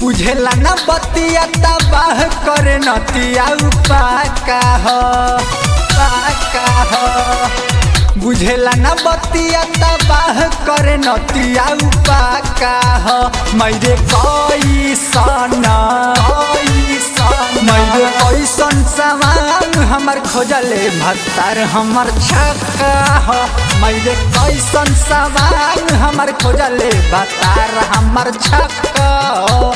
बुझेला न बतिया तबाह करे नतिया पाका हो पाका हो बुझेला न बतिया तबाह करे नतिया पाका हो मैरे कोई सना कोई सन मैरे कैसन सामान हमर खोजले भत्तार हमर छक्का हो मैरे कैसन सामान हमर खोजले भत्तार हमर छक्का हो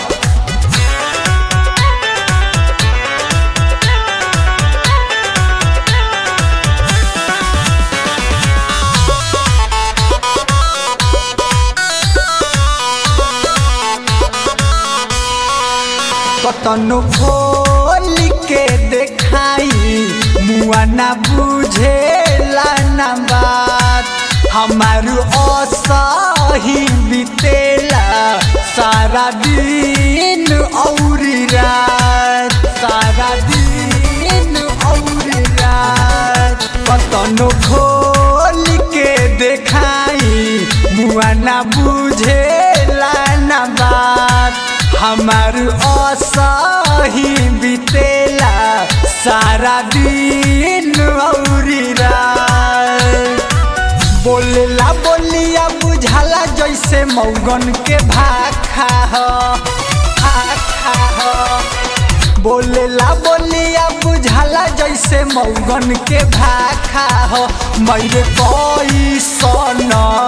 कतनो खोल के देखाई मुआ ना बुझेला ना बात हमार असही बितेला सारा दिन औरी रात सारा दिन औरी रात कतनो खोल के देखाई मुआ ना बुझेला ना बात हमार असही बितेला सारा दिन औरी रात बोलेला बोलिया बुझाला जैसे मौगन के भाखा हो भाखा हो बोलेला बोलिया बुझाला जैसे मौगन के भाखा हो मैरे कोई सन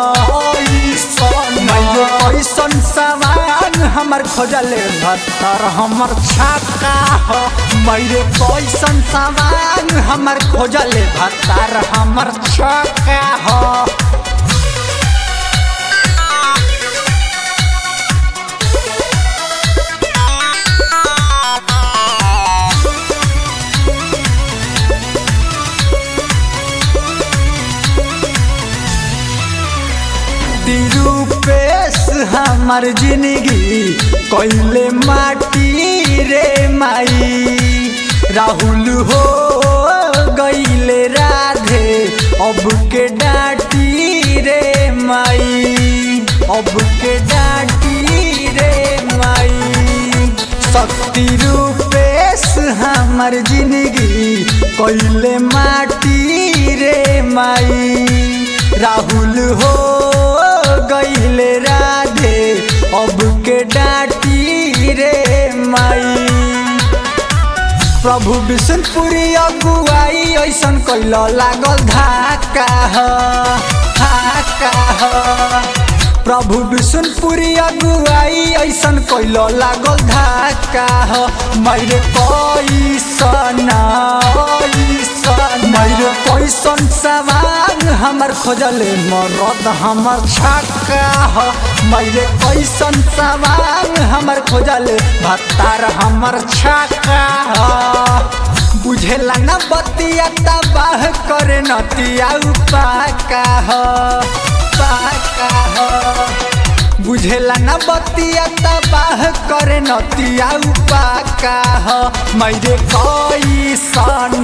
मैरे कैसन सामान हमर खोजले भत्तर हमर छक्का हो मैरे कैसन सामान हमर खोजले भत्तर हमर छक्का हो तिरुपेश हमार जिंदगी कैले माटी रे माई राहुल हो गईले राधे अब के डाटी रे माई अब के डाटी रे माई शक्ति रूपेश हमार जिंदगी कैले माटी रे माई राहुल हो गईले राधे अब के डाटी रे माई प्रभु विष्णुपुरी अगुआई ऐसन कैल लागल धाका ह धाका ह प्रभु विष्णुपुरी अगुआई ऐसन कैल लागल धाका ह मैरे कैसन मैरे कैसन सामान हमर खोजले मरद हमर छक्का ह मैरे कैसन सामान हमर खोजले भत्तार हमर छक्का ह बुझेला न बतिया तबाह करे नतिया पाका ह पाका ह बुझेला न बतिया तबाह करे नतिया पाका ह मैरे कैसन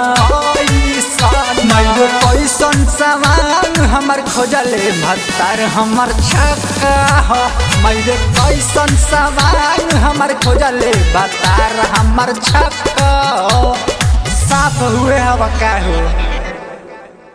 मैरे कैसन सामान हमर खोजले भत्तार हमर छक्का ह मैरे कैसन सामान हमर खोजले भत्तार हमर छक्का साफ हुए हवा का हो